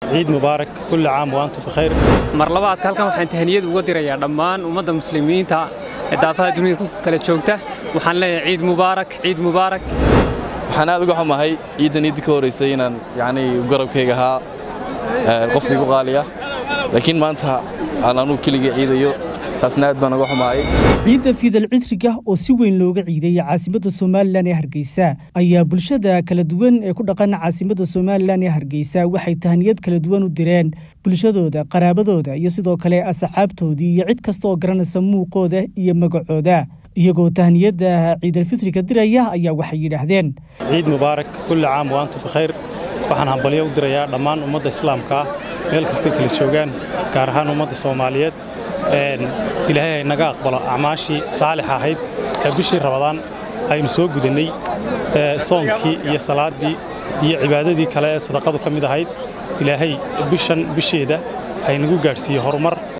ciid mubaarak kulli caam wa antum bikhayr mar labaadka halkan waxaan tahaniyad uga dirayaa dhammaan ummadda muslimiinta ee daafaha dunida ku kala joogta waxaan leeyahay ciid mubaarak ciid mubaarak waxaan aad uga xumahay ciiddan iiddi ka horraysay inaan yacnii garabkayga ahaa qof igu qaaliya laakiin maanta aan anugu keligii ciidayo taasna aad baan uga xumahay ciidda fiidal cidriga oo si weyn looga ciideeyey caasimadda somalilan ee hargeysa ayaa bulshada kala duwan ee ku dhaqan caasimadda somalilan ee hargeysa waxay tahaniyad kala duwan u direen bulshadooda qaraabadooda iyo sidoo kale asxaabtoodii iyo cid kasta oo garanaysa muuqooda iyo magacooda iyagoo tahniyadda ciidalfitriga diraya ayaa waxay yidhaahdeen ciid mubaarak kulli caam wa antum bikhayr waxaan hambalyo u dirayaa dhammaan ummadda islaamka ah meel kastay kala joogaan gaar ahaan ummadda soomaaliyeed ilaahay ay naga aqbalo acmaashii saalix ahayd ee bishii rabadaan aynu soo gudannay soonkii iyo salaaddii iyo cibaadadii kale ee sadaqadu ka mid ahayd ilaahay bishan bisheeda haynagu gaadhsiiye horumar